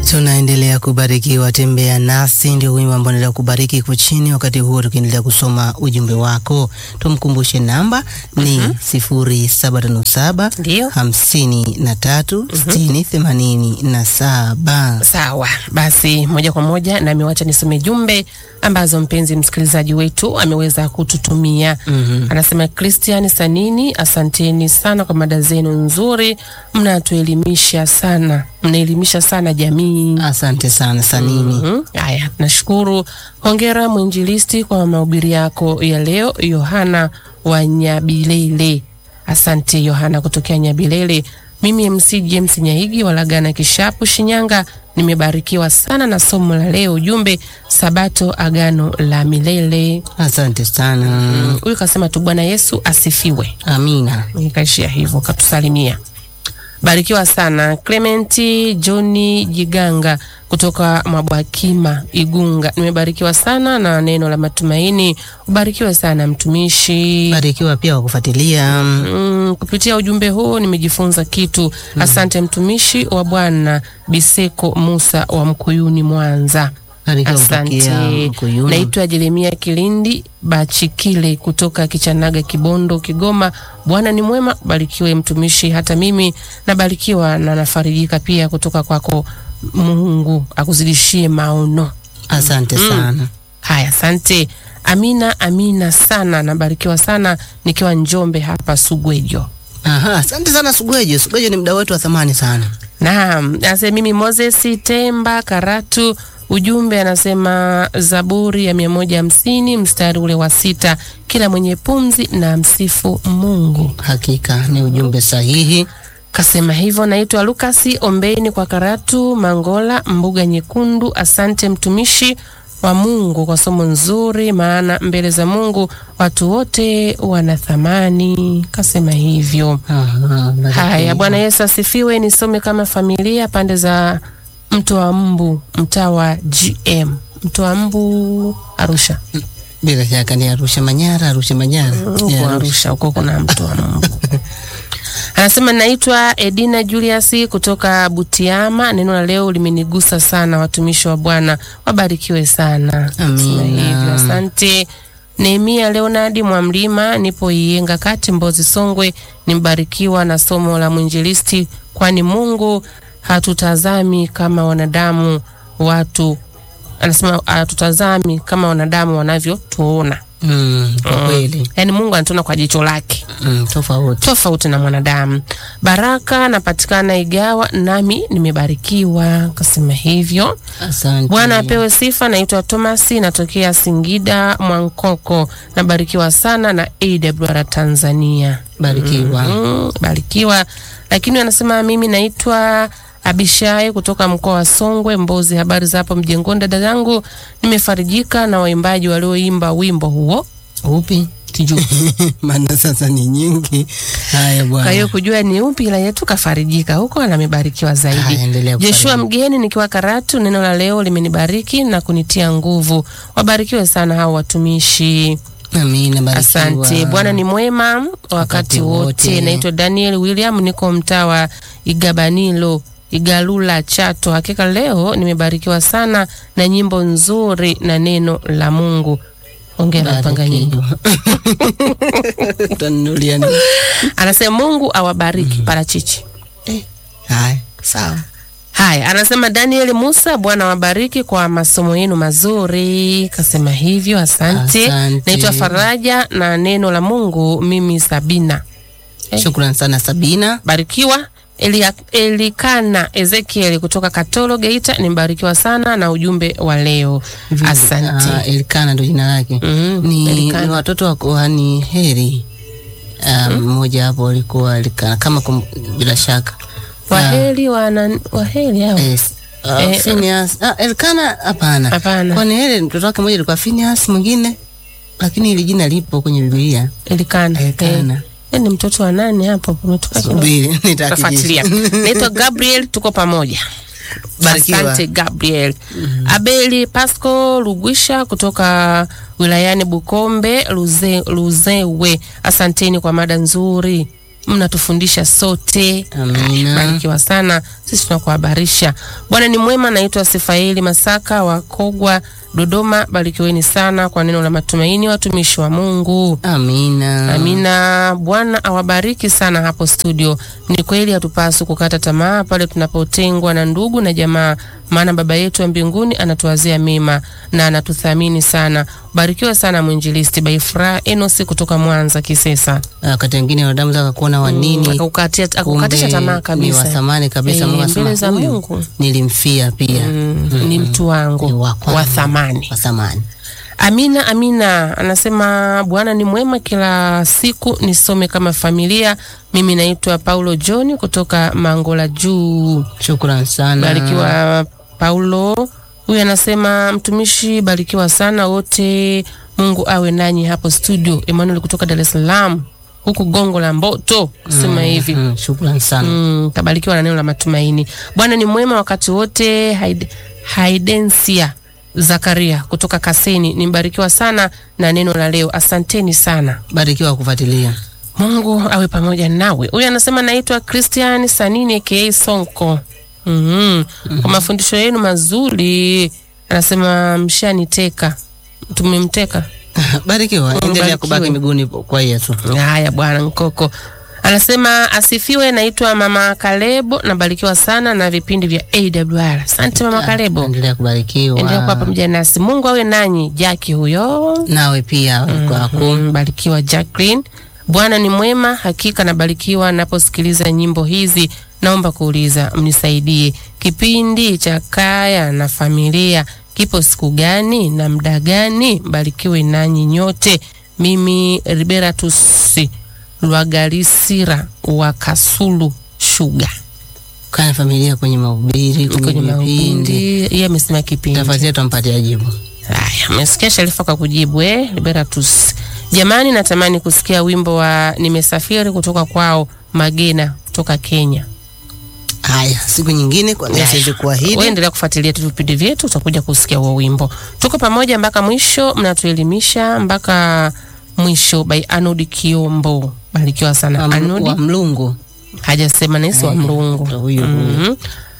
Tunaendelea kubarikiwa, tembea nasi, ndio wimbo ambao unaendelea kubariki kwa chini. Wakati huo tukiendelea kusoma ujumbe wako, tumkumbushe namba ni sifuri saba tano saba Ndio. hamsini na tatu sitini themanini na saba. Sawa basi, moja kwa moja nami wacha nisome jumbe ambazo mpenzi msikilizaji wetu ameweza kututumia. Anasema Christian Sanini, asanteni sana kwa mada zenu nzuri, mnatuelimisha sana, mnaelimisha sana jamii. Asante sana Sanini. Mhm. Haya, nashukuru. Hongera mwinjilisti kwa mahubiri yako ya leo, Yohana wa Nyabilele. Asante Yohana kutokea Nyabilele. Mimi MC James Nyaigi wa Lagana Kishapu, Shinyanga, nimebarikiwa sana na somo la leo, ujumbe Sabato, agano la milele. Asante sana. Huyu kasema tu Bwana Yesu asifiwe. Amina. Nikaishia hivyo, katusalimia. Barikiwa sana Clementi Johni Jiganga kutoka Mabwakima Igunga. Nimebarikiwa sana na neno la matumaini. Ubarikiwe sana mtumishi. Barikiwa pia wa kufuatilia. Mm, kupitia ujumbe huu nimejifunza kitu. Asante mtumishi wa Bwana Biseko Musa wa Mkuyuni Mwanza. Barikiwa kutokea Asante. Mkuyuni. Naitwa Jeremia Kilindi Bachikile kutoka Kichanaga, Kibondo, Kigoma. Bwana ni mwema, barikiwe mtumishi. Hata mimi nabarikiwa na nafarijika pia kutoka kwako. Mungu akuzidishie maono. Asante sana. Haya, asante. Amina, amina sana, nabarikiwa sana nikiwa Njombe hapa Sugwejo. Aha, asante sana Sugwejo. Sugwejo ni mda wetu wa thamani sana. Naam, anasema mimi Moses Temba Karatu. Ujumbe anasema Zaburi ya mia moja hamsini mstari ule wa sita, kila mwenye pumzi na msifu Mungu. Hakika ni ujumbe sahihi. Kasema hivyo. Naitwa Lukasi Ombeni kwa Karatu Mangola, mbuga nyekundu. Asante mtumishi wa Mungu kwa somo nzuri, maana mbele za Mungu watu wote wana thamani. Kasema hivyo. Aha, barikiwa. Haya, Bwana Yesu asifiwe. Nisome kama familia pande za mto wa mbu, mtaa wa GM, mto wa mbu Arusha, Bila shaka ni Arusha Manyara, Arusha Manyara. Ni huko Arusha. Arusha huko kuna mto wa mbu. Anasema naitwa Edina Julius kutoka Butiama. Neno la leo limenigusa sana. Watumishi wa Bwana wabarikiwe sana. Amina. Sema hivyo, asante. Nehemia Leonard Mwamlima, nipo Iyenga kati Mbozi Songwe. Nimbarikiwa na somo la mwinjilisti, kwani Mungu hatutazami kama wanadamu watu, anasema hatutazami kama wanadamu wanavyotuona. Mm, kwa kweli. Yaani Mungu anatuona kwa jicho lake Mm, tofauti. tofauti na mwanadamu. Baraka napatikana Igawa, nami nimebarikiwa. Kasema hivyo. Asante. Bwana apewe sifa. Naitwa Tomasi, natokea Singida Mwankoko. Nabarikiwa sana na AWR Tanzania. Barikiwa. Mm, barikiwa. Lakini anasema mimi naitwa Abishai kutoka mkoa wa Songwe, Mbozi. Habari za hapo mjengoni, dada zangu? Nimefarijika na waimbaji walioimba wimbo huo Upi? sijui Maana sasa ni nyingi. Haya Kwa hiyo bwana. kujua ni upi ila yetu kafarijika huko na amebarikiwa zaidi. Haya, endelea Joshua kufarijika. Mgeni nikiwa Karatu, neno la leo limenibariki na kunitia nguvu. Wabarikiwe sana hao watumishi. Amina, barikiwa. Asante. Bwana ni mwema wakati Wakati wote. wote. Naitwa Daniel William, niko mtaa wa Igabanilo Igalula Chato. Hakika leo nimebarikiwa sana na nyimbo nzuri na neno la Mungu. Ongera mpanga nyimbo. Barikiwa. Utanunulia nini? Anasema Mungu awabariki parachichi. Haya, sawa. Haya, anasema Daniel Musa, Bwana wabariki kwa masomo yenu mazuri. Kasema hivyo, asante. Asante. Naitwa Faraja na neno la Mungu, mimi Sabina. Eh. Shukran sana Sabina. Barikiwa. Elia, Elikana Ezekiel kutoka Katoro Geita, nimebarikiwa sana na ujumbe wa leo. Asante. Ah, Elkana ndo jina lake. Mhm, Ni, Elikana. ni watoto wa kuhani Heri. Ah, Mmoja hapo alikuwa Elkana kama kum, bila shaka. Waheri wana waheri hao. Yes. Uh, Eh, Phineas. Ah, Elkana hapana. Hapana. Kwani Heri mtoto wake mmoja alikuwa Phineas mwingine lakini hili jina lipo kwenye Biblia. Elikana. Elikana. Eh, eh, ni mtoto wa nani hapo? Umetoka kidogo. Subiri, Tafuatilia. nitakijisha. Naitwa Gabriel, tuko pamoja. Barikiwa. Asante Gabriel. Abeli Pasco Lugwisha kutoka wilayani Bukombe Luze, Luzewe. Asanteni kwa mada nzuri. mnatufundisha sote. Amina. Barikiwa sana. sisi tunakuhabarisha. Bwana ni mwema. Naitwa Sifaeli Masaka wa Kogwa, Dodoma. Barikiweni sana kwa neno la matumaini, watumishi wa Mungu. Amina. Amina. Bwana awabariki sana hapo studio. Ni kweli hatupaswi kukata tamaa pale tunapotengwa na ndugu na jamaa, maana Baba yetu wa mbinguni anatuwazia mema na anatuthamini sana. Barikiwa sana mwinjilisti Baifura Enosi kutoka Mwanza Kisesa. Wakati wengine wanadamu zaka kuona wa nini, Akakukatia- akakukatisha kumbe tamaa ni kabisa. wa thamani kabisa. Eh, Mungu mbele anasema za huyu Mungu. nilimfia pia, Mm, ni mtu Ni wangu wa kwangu. wa thamani. wa thamani. Amina, amina. Anasema Bwana ni mwema kila siku, nisome kama familia. Mimi naitwa Paulo John kutoka Mangola Juu. Shukran sana. Barikiwa Paulo. Huyu anasema mtumishi, barikiwa sana wote, Mungu awe nanyi hapo studio. Emmanuel kutoka Dar es Salaam, huku Gongo la Mboto, sema hivi Mm, shukran sana. Mm, tabarikiwa na neno la matumaini. Bwana ni mwema wakati wote. Haid, Haidensia Zakaria kutoka Kaseni, nimbarikiwa sana na neno la leo. Asanteni sana. Barikiwa kufuatilia. Mungu awe pamoja nawe. Huyu anasema naitwa Christian Sanini aka Sonko. mm Kwa mafundisho yenu mazuri, anasema mshaniteka, tumemteka Barikiwa, endelea barikiwe. kubaki miguuni kwa Yesu. Haya bwana Nkoko anasema asifiwe. Naitwa mama Kalebo, nabarikiwa sana na vipindi vya AWR. Asante mama Kalebo, Endelea kubarikiwa. endelea kuwa pamoja nasi. Mungu awe nanyi. Jaki huyo Nawe pia kwako. Mm, barikiwa Jacqueline. Bwana ni mwema, hakika nabarikiwa naposikiliza nyimbo hizi. Naomba kuuliza, mnisaidie, kipindi cha kaya na familia kipo siku gani na muda gani? Barikiwe nanyi nyote. Mimi Liberatus Lwagalisira wa Kasulu Shuga, Kana familia kwenye mahubiri, kwenye kwenye vipindi. mahubiri. Yeye amesema kipindi Tafadhali tumpatie jibu. Haya, umesikia Sharifa kwa kujibu eh? Liberatus. Jamani, natamani kusikia wimbo wa nimesafiri kutoka kwao Magena kutoka Kenya. Haya, siku nyingine kwa leo Haya. siwezi Wewe kuahidi. endelea kufuatilia tu vipindi vyetu, utakuja kusikia huo wimbo. Tuko pamoja mpaka mwisho, mnatuelimisha mpaka mwisho. By Anodi Kiombo, barikiwa sana Wa mlu- Anodi. wa mlungu. Hajasema nesi wa mlungu. Ndo huyu huyu. Mhm.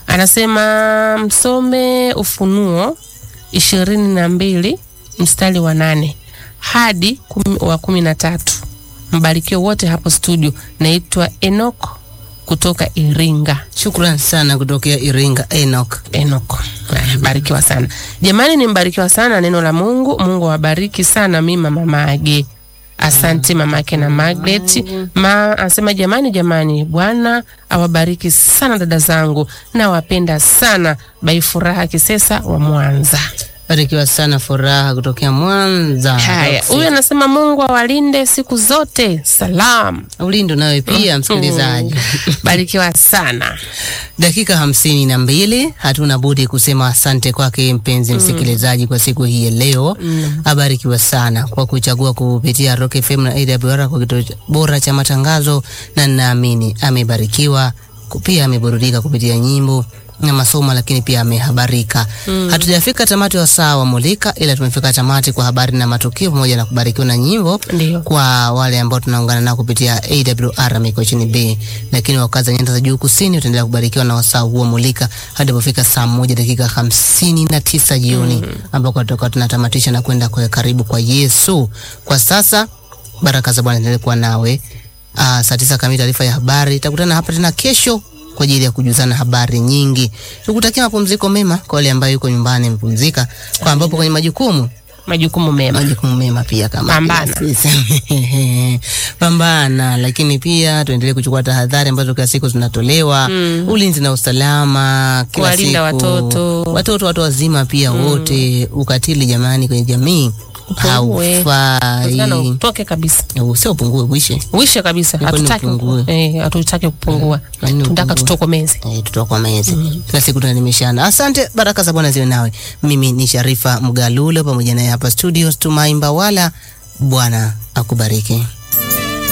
Anasema msome Ufunuo ishirini na mbili mstari wa nane hadi kumi, wa kumi na tatu. Mbarikiwe wote hapo studio. Naitwa Enok kutoka Iringa. Shukran sana kutokea Iringa Enoch. Enok. Haya, Barikiwa sana jamani, nimbarikiwa sana neno la Mungu. Mungu awabariki sana. Mi mama Mage, asante mamake na Magret ma anasema jamani, jamani, Bwana awabariki sana dada zangu, nawapenda sana. Bai Furaha Kisesa wa Mwanza. Barikiwa sana Furaha kutokea Mwanza. Haya, huyu anasema Mungu awalinde siku zote. Salam. Ulindo nawe pia msikilizaji. Barikiwa sana. Dakika hamsini na mbili hatuna budi kusema asante kwake mpenzi msikilizaji kwa siku hii ya leo. Abarikiwa sana kwa kuchagua kupitia Rock FM na AWR kwa kituo cha- bora cha matangazo, na ninaamini amebarikiwa ku- pia ameburudika kupitia nyimbo na masomo, lakini pia amehabarika. Hatujafika tamati wa saa wa Mulika, ila tumefika tamati kwa habari na matukio pamoja na kubarikiwa na nyimbo Ndio. kwa wale ambao tunaungana nao kupitia AWR Mikochini B, lakini wakazi wa nyanda za juu kusini utaendelea kubarikiwa na wasaa huo mulika hadi pofika saa moja dakika hamsini na tisa jioni ambako tutakuwa tunatamatisha na kwenda kwa karibu kwa Yesu. Kwa sasa baraka za Bwana endelee kuwa nawe. Uh, saa tisa kamili taarifa ya habari. Tutakutana hapa tena kesho kwa ajili ya kujuzana habari nyingi. Tukutakia mapumziko mema kwa wale ambao yuko nyumbani amepumzika, kwa ambapo kwenye majukumu Majukumu mema. majukumu mema pia kama Pambana. kila sisi. pambana, lakini pia tuendelee kuchukua tahadhari ambazo kila siku zinatolewa, ulinzi na usalama kila Kuwalinda siku. watoto. watoto, watu wazima pia wote. Ukatili jamani, kwenye jamii Upungue. Sana haufai, utoke kabisa. sio upungue, uishe. Uishe kabisa. Ni kwani Hatutaki upungue? eh, hatutaki kupungua. Kwa nini Tunataka upungue? tutokomeze. Eh, tutakuwa mezi kila siku tunaelimishana. Asante, baraka za Bwana ziwe nawe. Mimi ni Sharifa Mgalulo pamoja naye hapa studio Tumai Mbawala. Bwana akubariki.